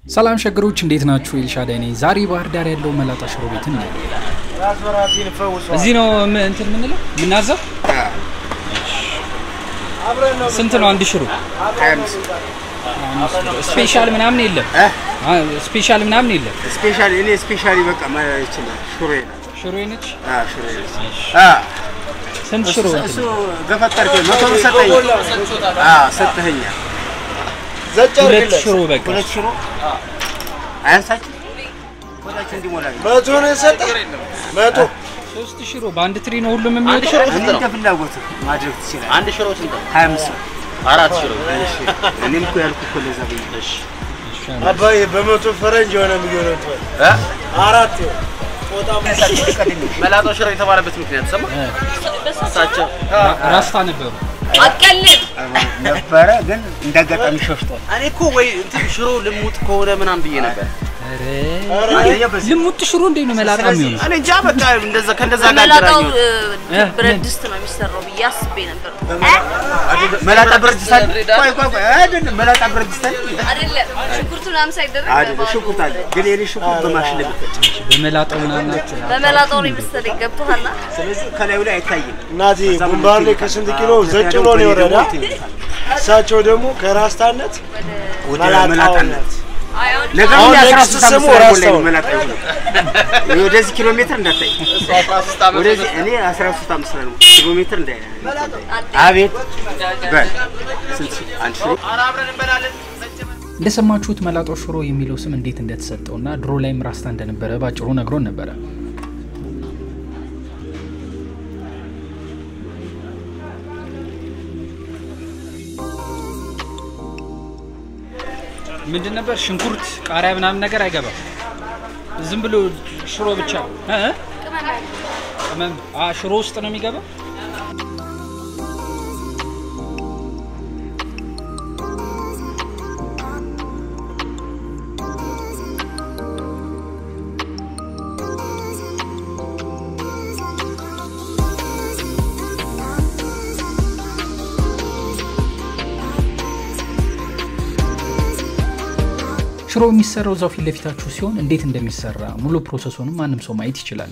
ሰላም ሸገሮች እንዴት ናችሁ? ኤልሻዳይ ነኝ። ዛሬ ባህር ዳር ያለው መላጣ ሽሮ ቤትን ነው። እዚህ ነው ም- እንትን የምንለው የምናዘው። ስንት ነው አንድ ሽሮ? ስፔሻል ምናምን የለም። አ- ስፔሻል ምናምን የለም። ስፔሻሊ እኔ ስፔሻሊ በቃ ማለት ይችላል። ሹሬ ነው። ሽሮ ነች። አ ሹሬ ነው። አ ስንት ሽሮ? እሱ ገፈተርከ መቶ ብር ሰጠኝ። አ ሰጠኸኛ ሁለት ሽሮ በቃ ሁለት ሽሮ አያንሳችሁ ወዳችሁ እንዲሞላ ነው። መቶ ነው የሰጠህ? መቶ ሶስት ሽሮ በአንድ ትሪ ነው ሁሉም የሚወጣው። እኔ እንደ ፍላጎት ማድረግ ትችላለህ። አንድ ሽሮ ስንት ነው? ሀያ አምስት ብር። አራት ሽሮ። እሺ እኔም እኮ ያልኩህ እኮ ለዛ ብዬ ነው። አባዬ በመቶ ፈረንጅ የሆነ የሚሆነው ትበል አራት ይኸው። ጦጣ መላጣው ሽሮ የተባለበት ምክንያት ሰማ እሳቸው ራስታ ነበሩ። አቀልድ ነበረ ግን እንዳጋጣሚ ሸፍቷል። እኔ እኮ ወይ እንትን ሽሮ ልሙጥ ከሆነ ምናምን ብዬ ነበር። አንደኛ በዚህ ልሙጥ ሽሮ እንዴት ነው መላጣ የሚሆነው? እኔ እንጃ በቃ እንደዛ ከእንደዛ ጋር መላጣው አገናኘሁት። እ፣ ብረት ድስት ነው የሚሰራው ብዬ አስቤ ነበር። መላጣ ብረት ድስት አለ። ቆይ ቆይ ቆይ አይደለም መላጣ ብረት ድስት አለ። አይደለም ሽንኩርቱ ምናምን ሳይደረግ አይደለም ሽንኩርት አለ። ግን የኔ ሽንኩርት በማሽን ላይ ብትፈጭ በመላጣው ምናምን ናቸው። በመላጣው ነው የመሰለኝ። ገብቶሃል? ስለዚህ ከላዩ ላይ አይታይም። እናቴ ጉንባር ላይ ከስንት ኪሎ ዘጭ ብሎ ነው የወረዳ። እሳቸው ደግሞ ከራስታነት ወደ መላጣውነት መላጣነት አይ አሁን ነገር አሁን ግን የአስራ ኔክስት ሶስት ስሙ ዓመት ላይ ራስታው ነው። መላጣ ይሆናል። ወደዚህ ኪሎ ሜትር እንዳታይ ወደዚህ እኔ 13 ዓመት ላይ ነው ኪሎ ሜትር እንዳይ አቤት በል ስንት ሺህ? አንድ ሺህ እንደሰማችሁት መላጣው ሽሮ የሚለው ስም እንዴት እንደተሰጠውና ድሮ ላይም ራስታ እንደነበረ ባጭሩ ነግሮን ነበረ። ምንድን ነበር ሽንኩርት፣ ቃሪያ ምናምን ነገር አይገባም። ዝም ብሎ ሽሮ ብቻ እ እ? ቅመም አ ሽሮ ውስጥ ነው የሚገባው። ሽሮ የሚሰራው እዛው ፊት ለፊታችሁ ሲሆን እንዴት እንደሚሰራ ሙሉ ፕሮሰሱንም ማንም ሰው ማየት ይችላል።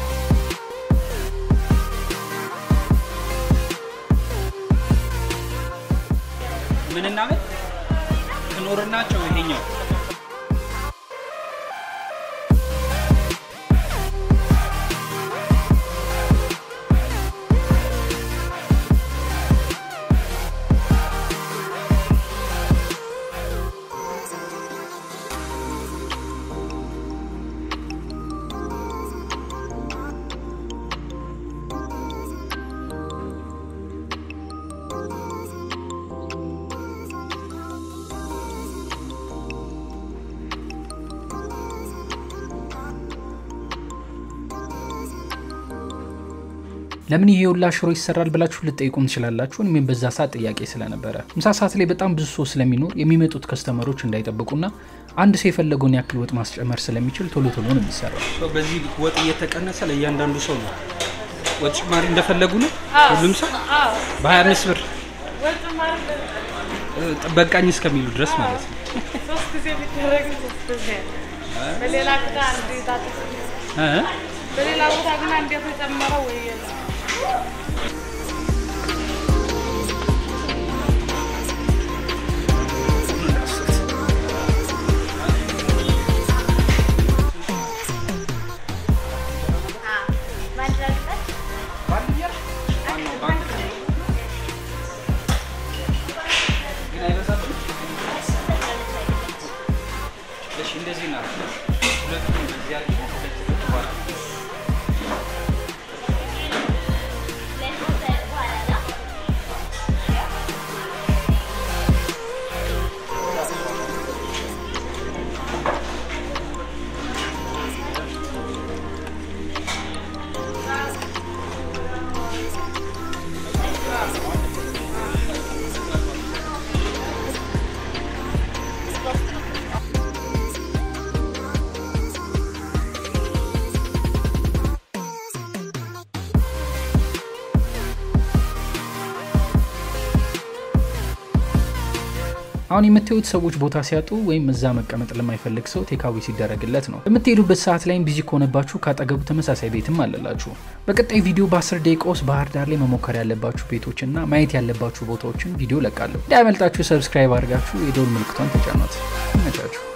ምንና ምን ትኖርናቸው ይሄኛው ለምን ይሄ ሁላ ሽሮ ይሰራል ብላችሁ ልጠይቁም ትችላላችሁ። እኔም በዛ ሰዓት ጥያቄ ስለነበረ ምሳ ሰዓት ላይ በጣም ብዙ ሰው ስለሚኖር የሚመጡት ከስተመሮች እንዳይጠብቁና አንድ ሰው የፈለገውን ያክል ወጥ ማስጨመር ስለሚችል ቶሎ ቶሎ ነው የሚሰራው። በዚህ ወጥ እየተቀነሰ ለእያንዳንዱ ሰው ነው ወጥ ጭማሪ እንደፈለጉ ነው ሁሉም ሰው በ25 ብር እ፣ በቃኝ እስከሚሉ ድረስ ማለት ነው። ሶስት ጊዜ ቢደረግ ሶስት ጊዜ በሌላ ቦታ እንዴት አጥፍ እ? በሌላ ቦታ ግን እንዴት ተጨመረው ወይ የለም እሺ እንደዚህ ነው። ሁለቱም እንደዚህ አድርገን ሁለት በኋላ አሁን የምታዩት ሰዎች ቦታ ሲያጡ ወይም እዛ መቀመጥ ለማይፈልግ ሰው ቴካዊ ሲደረግለት ነው። በምትሄዱበት ሰዓት ላይም ቢዚ ከሆነባችሁ ካጠገቡ ተመሳሳይ ቤትም አለላችሁ። በቀጣይ ቪዲዮ በ10 ደቂቃ ውስጥ ባህር ዳር ላይ መሞከር ያለባችሁ ቤቶችና ማየት ያለባችሁ ቦታዎችን ቪዲዮ ለቃለሁ። እንዳያመልጣችሁ ሰብስክራይብ አድርጋችሁ የደውል ምልክቷን ተጫኗት። ይመቻችሁ።